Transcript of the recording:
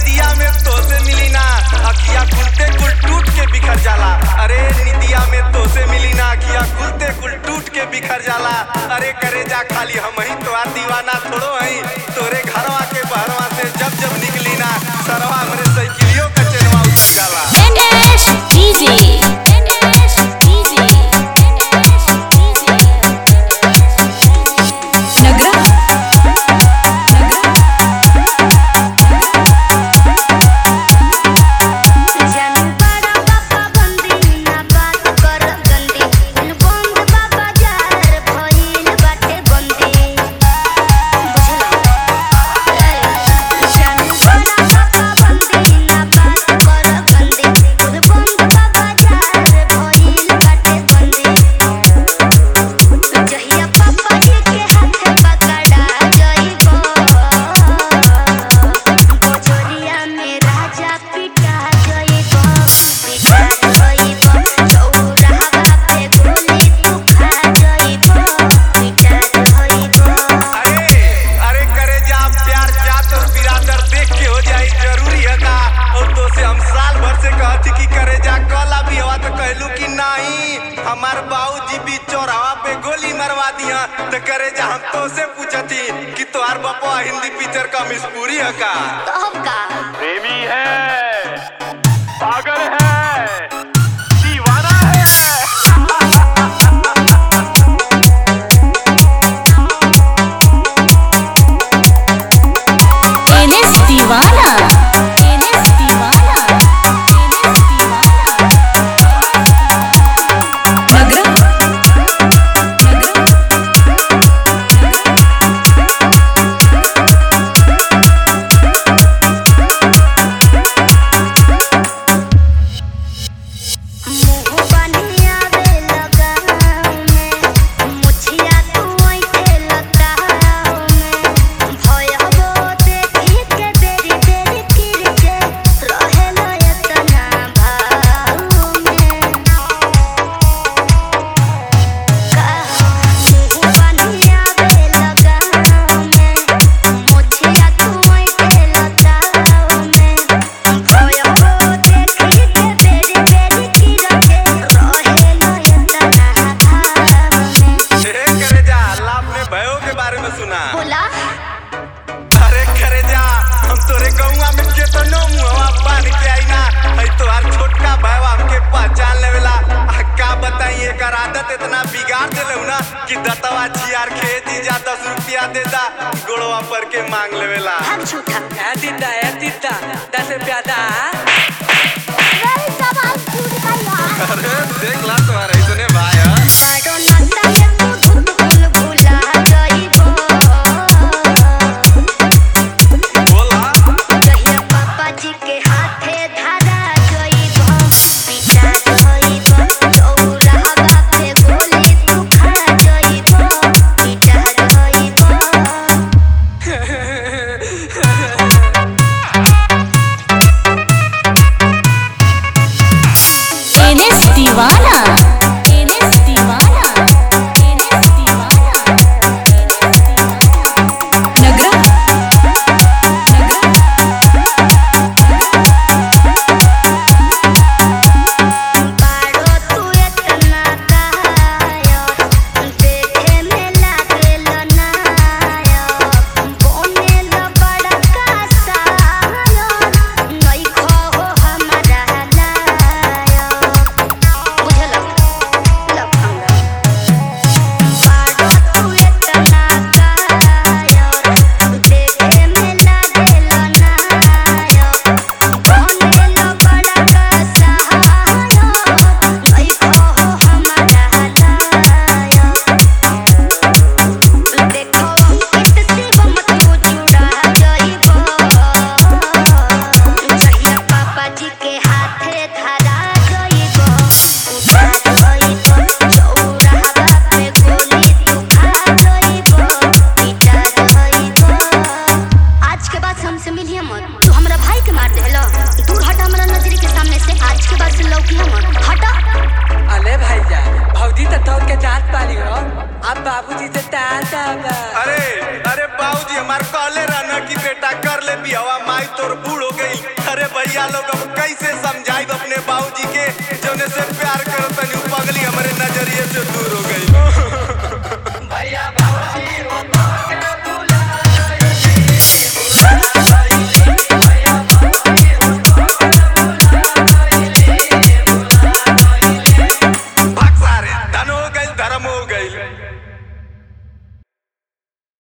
निदिया में तो से मिली ना अखिया खुलते कुल टूट के बिखर जाला अरे निदिया में तो से मिली ना अखिया खुलते कुल टूट के बिखर जाला अरे करे जा खाली हम ही तो आ दीवाना थोड़ो हई तोरे घरवा के बहरवा से जब जब निकली ना सरवा हमरे साइकिलियों का चेनवा उतर जाला Finish DJ. Finish DJ. Finish DJ. Nagra. जानू बड़ा बाबा बंदी ना बात कर गंदी बंद बाबा जार भइल बाटे बंदी जानू बड़ा बाबा बंदी ना बात कर गंदी बंद बाबा जार भइल बाटे बंदी जहिया पापा जी के हाथे पकड़ा जइबो बजरिया में राजा पिटा जइबो पिटा जइबो चौराहा पे गोली तू खा जइबो पिटा जइबो अरे अरे करे जा प्यार चाहत और बिरादर देख के हो जाई जरूरी है का और तो से हम साल भर से कहती कि करे जा कल अभी हवा तो कहलू कि नहीं हमार बाबूजी भी चौराहा पे गोली मरवा दिया तो करे जा हम तो से पूछती कि तोहार बापा हिंदी पिक्चर का मिसपूरी है का तब का प्रेमी है पागल है दीवाना है NS Divana. NS Divana. NS Divana. Nagra. Nagra. मुंह बनिया रे लगाव में मुछिया तू ऐठे लगाव में भयबो देखी के बेरी बेरी किरके रहेला एतना भाव में मुंह बनिया रे लगाव में मुछिया तू ऐठे लगाव में भयबो देखी के बेरी बेरी किरके रहेला एतना भाव में ए करे जा लाभ में भयो के बारे में सुना बोला अरे करे जा हम तोरे गौवा में केतनो मुहवा बांध के आई ना हई तोहार छोटका भाईवा हमके पहचान लेवेला आ का बताई एकर आदत इतना बिगाड़ देले ना कि दतवा जियार के जीजा दस रुपया दे दा गोड़वा पर के मांग लेवेला भाग झूठा É Tita, é Tita, dá-se piada. नहीं सवाल झूठ का अरे देख ला तुम्हारे इतने भाई हैं मारो नाता में तू धुन धुन भुला गईबो बोला जहिया पापा जी के हाथे धारा गईबो पिटा गईबो चौराहा पे गोली तू खा गईबो पिटा गईबो NS Divana. NS Divana. NS Divana. Nagra. Nagra. बारो तू इतना कायो देखे में लागेल नायो बोनेल बड़ा कासायो नहीं खो हमारा लायो बुझल लफंगा बारो तू इतना कायो देखे में लागेल नायो बोनेल बड़ा कासायो नहीं खो हमारा लायो देखो अंकित शिवम तू जुड़ा जइबो जहिया पापा जी के हाथे धरा जइबो उठा जइबो चौराहा पे गोली तू खा जइबो पिटा जइबो आज के बाद से हमसे मिलिए मत तू हमरा भाई के मार देलो दूर हट हमरा नजर के सामने से आज के बाद से लौकी मत हटा अरे भैया भौजी तो तोड़ के जात पाली हो अब बाबूजी से तार दाबा अरे अरे बाबूजी हमार कहले रहना कि बेटा कर ले बियावा माई तोर बूढ़ हो